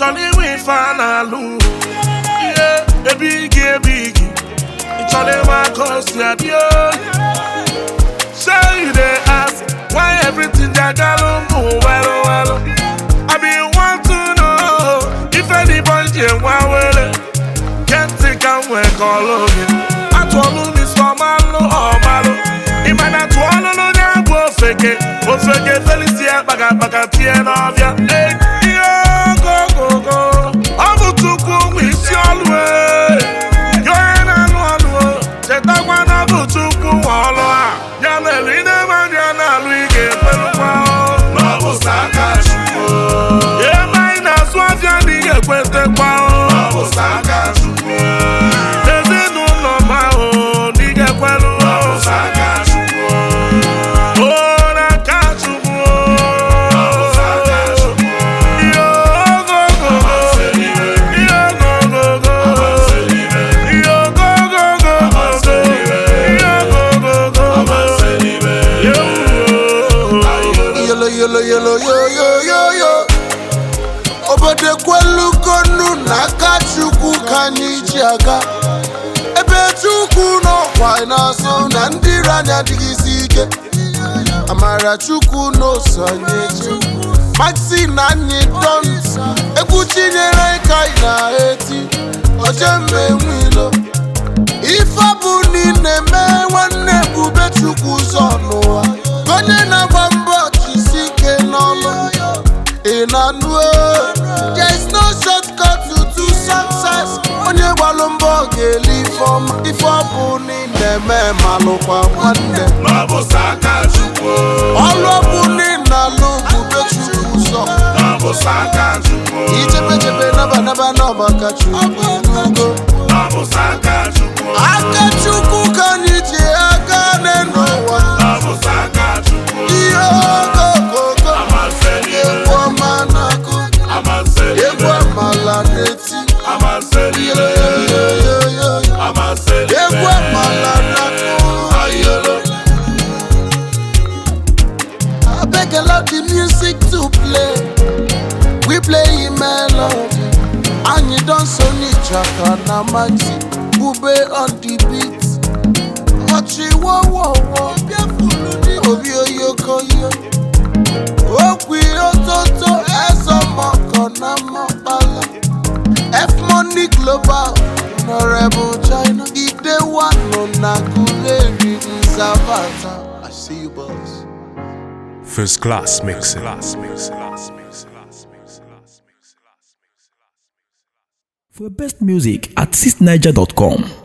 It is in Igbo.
chọrọ inwe ife a na-alụ ihe ebe igi ebe igi ị chọrọ ịma ka o si adị oyi Say you dey ask why everything dey galo mụ welu welu I been want to know if anybody dey nwa wele Can't think I'm wee kọlụ gị atụọlụ m isi ọmalụ ọmalụ ịma na tụọlụ n'onye bụ ofeke ofeke felicia kpakakpaka tie n'ọbịa Ee, ihe ogogogo ọ bụ tukwu ụmụ isi ọlụ ee. Gị onye na-alụ ọlụ o, chetakwa na ọ bụ tukwu nwe ọlụ a ya mere ị na-eme ndị a na-alụ ị ga-ekwerukwa ebe anyị na-azụ afịa na ị ga-ekwetekwa ezinụlọ ma ahụ na ị ga-ekweru o n'aka Chukwu ihe ogogogo ihe ogogogo ihe ogogogo ihe ogogogo yolo yolo yolo yo yo yo yo obodo ekwelugonu n'aka chukwu ka anyị ji aga ebe chukwu n'ọkwa na-asọ na ndị iro anyị adịghịzi ike amara chukwu n'oso anyị echi maxi na anyị don egwu chinyere anyị ka anyị na-eti oje mgbe nwilo ife bụ niile mee nwanne ebube chukwu ụzọ n'ụwa onye na-agba mbọ jisi ike n'ọlụ ị na-anụ o? there is no shortcut to to success onye gbalụ mbọ ga-eli ife ọma ife ọ bụ niile mee malụkwa nwanne ọlụ ọ bụ niile alụ bube chukwu ụzọ ichepechebe naba naba n'ọba ka chukwu enugo aka chukwu ka anyị ji aka n'ụwa ihe ogogogo egwu ọma na-akụ egwu amala na-eti yoyoyoyo egwu amala na-akụ abeg allow the music to play we play melody anyị don so n'ijaka na maxi bube on the beat ọchịwọwọwọ obi oyokoyo okwu ototo ezọmọkọ na mọkpala f-money global honorable china idewa nọ na guleri nzabata i see you boss. First class mixing. For best music at 6niger.com.